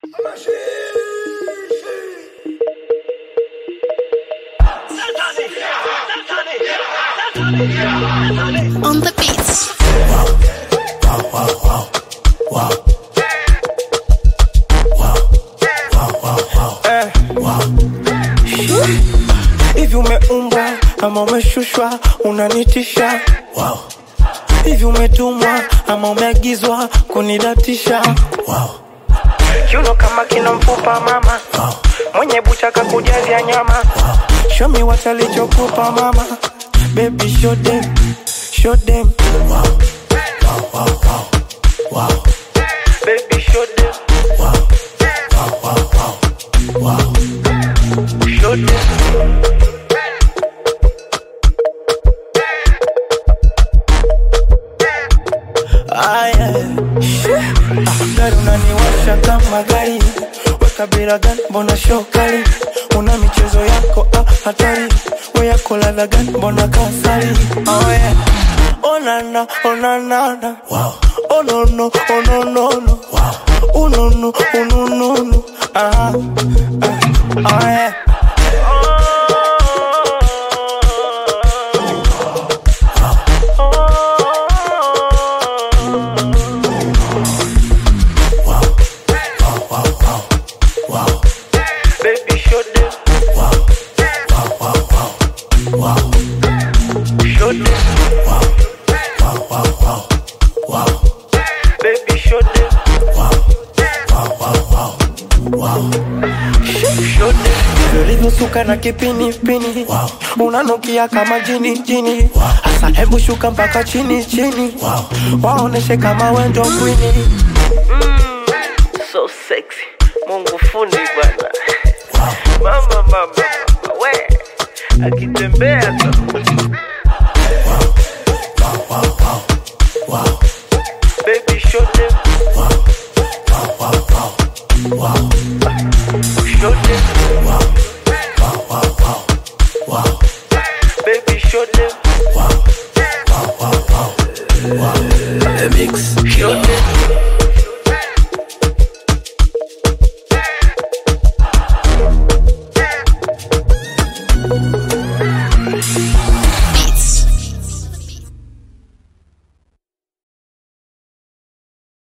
On the beats. Eh. Hivi umeumbwa ama umeshushwa unanitisha hivi umetumwa ama umeagizwa kunidatisha kiuno kama kina mfupa mama mwenye bucha kakujazia nyama show me what alichokupa mama baby show them show them baby show them show them Aya, Ah, gari unaniwasha kama gari weka bila gani mbona shokali una michezo yako ah, hatari we yako ladha gani mbona kasari oh, yeah. onana onanana oh, no, no, oh, no, no, no. Oh, no, no, oh, no, no, no. Ah, ah, ah, yeah. Baby, show them. Show them. Baby, show them. Show them. ulivyosuka na kipinipini unanukia kama jini jini hasa hebu shuka mpaka chini chini waoneshe kama wendo kwini so sexy mungu fundi bwana mama mama mama we akitembea tu baby show them show them baby show them show them